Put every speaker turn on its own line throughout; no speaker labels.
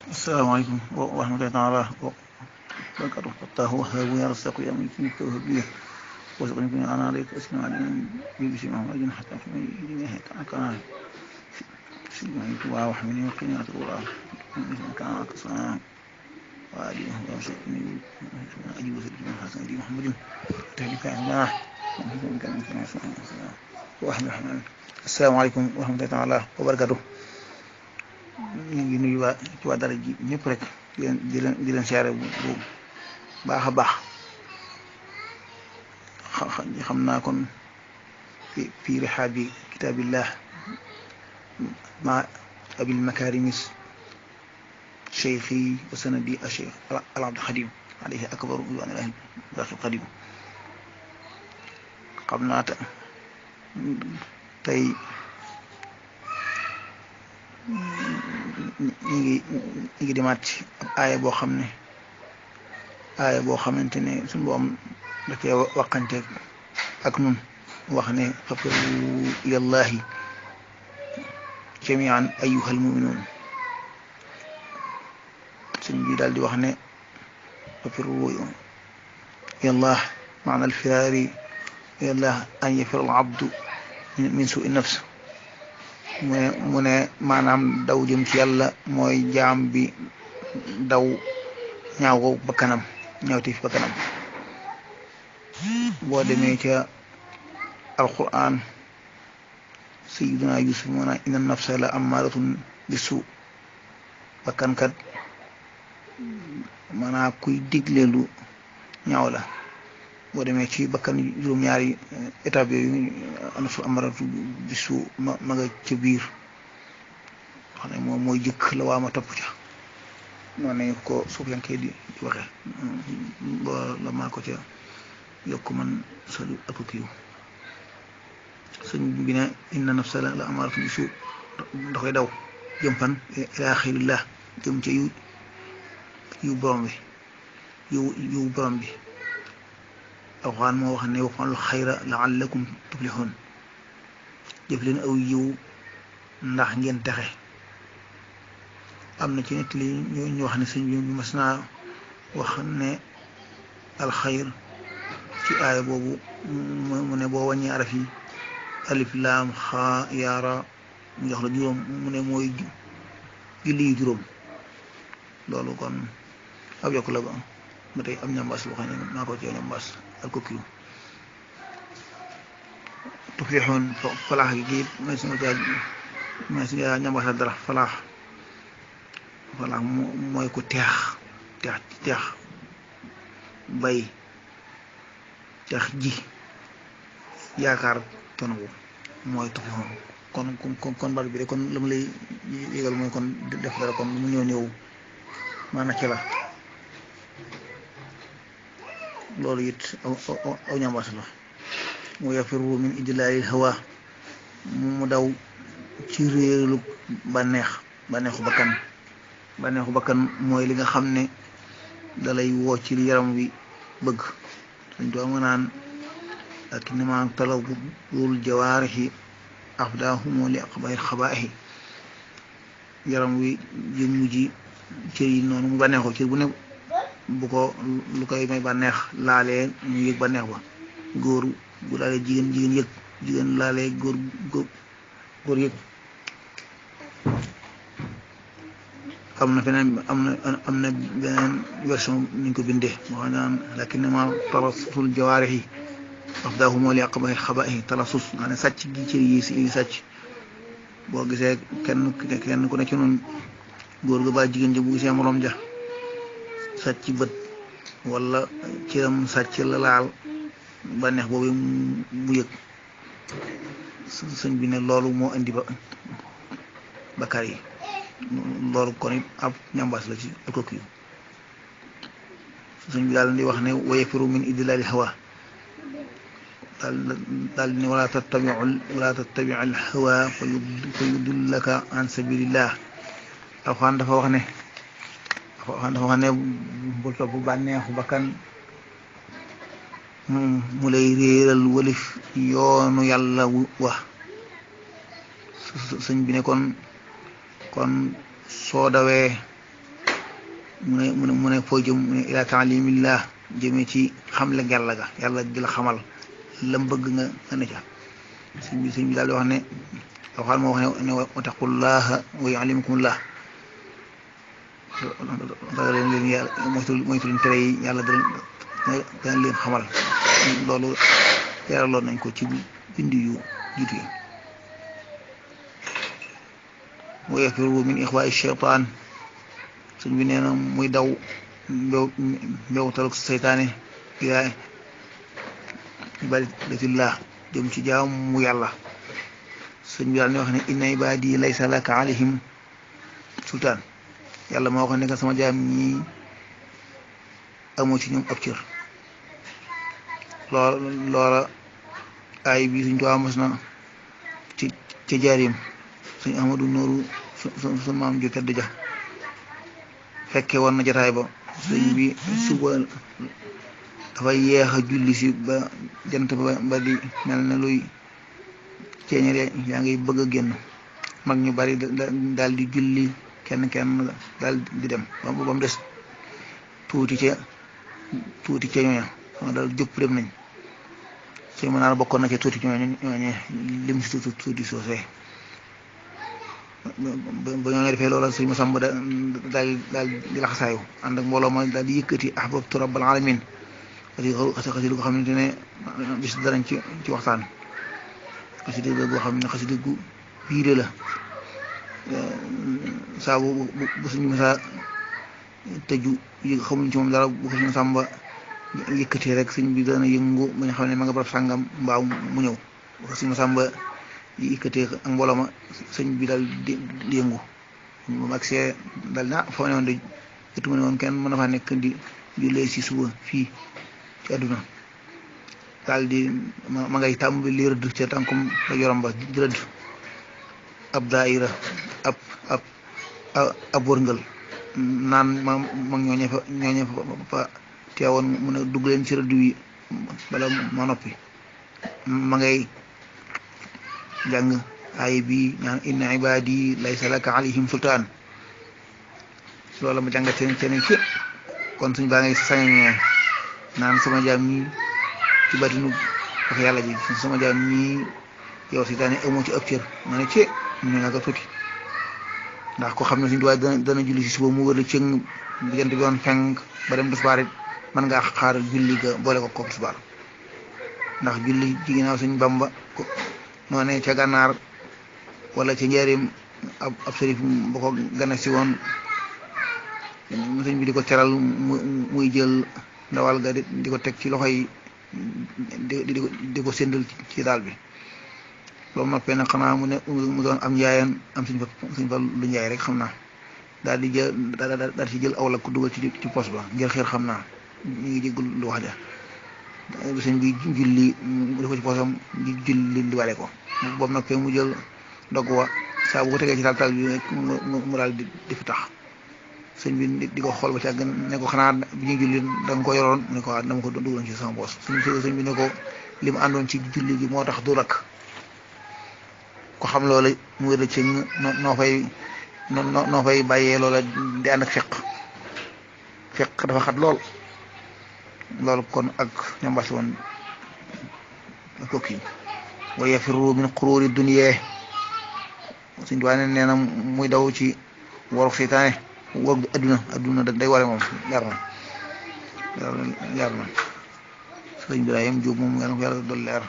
asalaamaaleykum wa rahmatullahi taala wa barakatu fattaahu wahaabu ya rasaqu ya man yumliku wahabiya وارزقني من انا عليك واسمع علينا بيبسي معه اجن حتى في يديني هيك كان سلمي توا وحمني وقني الله كان قصام وعلي وارزقني اجيب سيدنا من حسن دي محمد تهلك الله واحمد الرحمن السلام عليكم ورحمة الله تعالى وبركاته ñu ngi nuyu waa ci waa dara ji ñëpp rek di leen di leen di leen siyaare bu bu baax a baax xam naa kon fi fi rihaabi kitaabillah ma abil makarimis cheikhi wa sanadi a cheikh al abd xadim alayhi akbaru ridwanillahi baqi xadim xam naa ta tey ñu ngi ñu ngi demaat ci ab aaya boo xam ne aaya boo xamante ne suñu boom da cee waxante ak nun wax ne fafiru ilallahi jamian ayyuhal muminuun suñ bi daal di wax ne fafiru ilallah maana alfiraari ilallah an yafir al abdu min sui nafs mu ne mu ne maanaam daw jëm ci yàlla mooy jaam bi daw ñaaw ko bakkanam ñaawti fi bakkanam boo demee ca alquran sayiduna yusuf maanaam inna nafsa la amaaratun bi suu bakkankat maanaam kuy digle lu ñaaw la boo demee ci bakkan juróom-ñaari étape yooyu nafsu amaratu bi suu ma ma nga ca biir xam ne moom mooy jëkk la waa ma topp ca noonu nañu ko suuf yankee di di waxee ba la maa ko ca yokk man salu ak kiiw sëñ bi ne inna nafsa la la amaratu bi suu da koy daw jëm fan ila xirillah jëm ca yu yu borom bi yu yu borom bi alxuraan moo wax ne wafalul xayra laallakum tuflixuun jëf leen aw yiw ndax ngeen texe am na ci nit li ñu wax ne sëñ bi mas naa wax ne alxayr ci aaya boobu mu ne boo wàññi araf yi alif laam xaa yaara mu jox la juróom mu ne mooy julli yu juróom loolu kon ab yokk la ba ba tey am ñambaas boo xam ne maa ko ci ñambaas ak ko kiw tuflixuun falaax gi gi may si nga caa may si nga ñambaasal dara falaax falaax mooy ku teex teex teex bay teex ji yaakaar tonawu mooy tuflixuun kon kon kon bar bi de kon la mu lay yégal mooy kon def dara kon mu ñëw ñëw maanaam ci la loolu it aw ñambaas la mu yafiru min idlaalil hawa mu daw ci réerlu bànneex bànneexu bakkan bànneexu bakkan mooy li nga xam ne dalay woo ci yaram wi bëgg dañ doo nga naan ak nima talabul jawaarixi afdaahumu li aqbahi xabaahi yaram wi jëmm ji cër yi noonu mu bànneexu cër bu ne bu ko lu koy may bànneex laalee ñu yëg bànneex ba góor bu laalee jigéen jigéen yëg jigéen laalee góor góor góor yëg am na feneen am na am na beneen version ñu ko bindee moo xam naan lakinnama talasul jawaarixi afdaahumu li aqbahi xabaahi talasus nga ne sàcc gi cër yi si sàcc boo gisee kenn kenn ku ne ci noonu góor ga ba jigéen ja bu gisee morom ja sàcc bët wala cëram sàcc la laal bànneex boobu mu yëg sëñ bi ne loolu moo indi ba bakkaar yi loolu kon it ab ñambaas la ci alko kiyu sëñ bi daal di wax ne wayafiru min idlaali hawa daal daal di ne wala tattabiu wala tattabiu al hawa fa yudullaka an sabilillah alxuraan dafa wax ne dafa wax ne bul topp bànneexu bakkan mu lay réeral walif yoonu yàlla wa sëñ bi ne kon kon soo dawee mu ne mu ne mu ne foo jëm mu ne ila taalimillah jëmee ci xamle yàlla ga yàlla di la xamal lam bëgg nga nga ne ca sëñ bi sëñ bi daal di wax ne waxal moo wax ne wa taqullaha wa yuallimukumullah ragal leen leen yàlla moytu moytu leen tere yi yàlla dana leen xamal loolu yaraloon nañ ko ci bind yu jiitu yi wa yafiru min ixwaai cheytaan sëñ bi nee na muy daw mbew mbewtalu seytaane ilaa ibadatillah jëm ci jaamu yàlla sëñ bi daal ne wax ne inna ibadi laysa laka alayhim sultaan yàlla moo wax ne que sama jaam ñi amoo ci ñoom ab cër loola loola ay bi suñ tuwaa mos na ci ci jaarim suñ ahmadu nooru su su maam ju tedd ja fekke woon na jataay ba sëñ bi suba dafay yeex a julli si ba jant ba ba di mel ne luy ceeñere yaa ngi bëgg a génn mag ñu bari daal di julli kenn kenn daal di dem ba mu des tuuti ca tuuti ca ñooña xam daal jëpp dem nañ suñ mën naa bokkoon na ca tuuti ñooñu ñooñu lim si tuuti tuuti soosee ba ñoo defee loola suñ ma sàmb daal daal di laxasaayu ànd ak mbooloo ma daal di yëkkati ahbabtu rabbal alamin xasi xasida goo xamante ne bis danañ ci ci waxtaan xasida goo xam ne xasida gu biire la saa bu bu suñu mësaa tëju yi xamuñ ci moom dara bu ko suñu sàmba yëkkatee rek sëñ bi dana yëngu ba ñu xam ne ma nga barab sàngam mbaaw mu ñëw bu ko suñu sàmba yëkkatee ak mbooloo ma sëñ bi daal di di yëngu moom ak see daal na foo ne woon de jotuma ne woon kenn mën na faa nekk di jullee si suba fii ci àdduna daal di ma ngay tàmbali rëdd ca tànkum la yorom ba di rëdd ab daayira ab ab ab wërngal naan ma mag ñooñe fa ñooñe fa teewoon mu ne dugg leen ci rëdd wi bala ma noppi ma ngay jàng ay bi ñaan inna ibadi laysa laka alayhim sultaan loolu ma jàngat seen seen ci kon suñ baa ngay sañee naan sama jaam ñi ci batinu wax yàlla ji sama jaam ñi yow si daane amoo ci ab cër ma ne ci ñu nga ko tuuti ndax ko xam ne suñ duwaay dana dana julli si suba mu wër la cëng diggante bi woon fenk ba dem tisbaar it mën ngaa xaar julli ga boole ko kook tisbaar ndax julli ci ginnaaw suñ bamba noo ne ca gànnaar wala ca njaarim ab ab sërif ba ko gane si woon sëñ bi di ko teral muy jël ndawal ga di ko teg ci loxo yi di di di ko séndal ci daal bi loolu noppee nag xanaa mu ne mu doon am njaayeen am suñ fa suñ fa lu njaay rek xam naa daal di jël daal ci jël aw la ko dugal ci ci pos ba ngir xeer xam naa ñu ngi jéggul lu wax ja sëñ bi julli mu def ko ci posam di julli li wale ko boobu noppee mu jël dogg wa saa bu ko tegee ci taal taal bi mu daal di di fi tax sëñ bi di ko xool ba ci àgg ne ko xanaa bi ñuy julli da nga ko yoroon mu ne ko waaw dama ko dugaloon ci sama poos sëñ sëñ bi ne ko li mu àndoon ci julli gi moo tax du lakk ko xam loola mu wér ci noo fay noo fay bàyyee loola di ànd ak feq feq dafa xat lool loolu kon ak ñambaas woon kokki wa yafiru min qururi dunya suñ duwaane nee na muy daw ci waru seytaane war adduna adduna day ware moom leer na leer na sëñ Ibrahima Jóob moom nga ko yàlla dool leer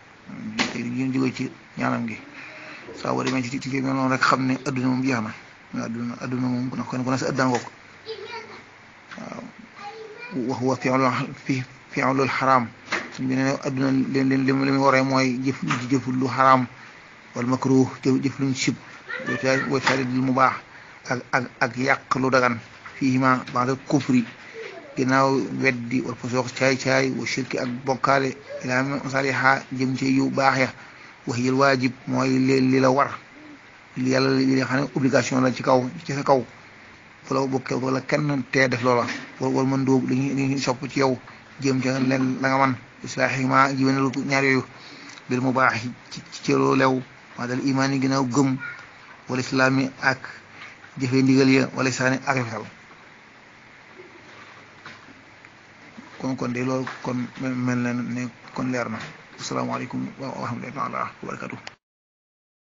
ñu jóge ci ñaanam gi saa boo demee ci ci ci noonu rek xam ne adduna moom jeex na adduna adduna moom kon kon sa adduna ngoog waaw wax wa fi fi'lul xaraam suñ bi ne adduna leen leen li muy waree mooy jëf jëf lu xaraam wala makruh jëf jëf luñ sib wa taridul mu baax ak ak ak yàq lu dagan fii ma ba'da kufri ginnaaw weddi wala fasoox caay caay wa shirki ak bokkaale ilaa masaliha jëm ci yu baax ya wax yël waajib mooy li li la war li yàlla li nga xam ne obligation la ci kaw ci sa kaw wala bokkee wala kenn tee def loola wala mën dóob li ñu li ñu sopp ci yow jëm ca leen la nga man islaahi ma jiwénelu ñaar yooyu bil mu baax ci ci loo lew maa dal imaan yi ginnaaw gëm wala islaam yi ak jëfee ndigal ya wala saani ak rafetal kon kon de loolu kon mel na ne kon leer na asalaamaaleykum wa rahmatullahi taala wa barakatuh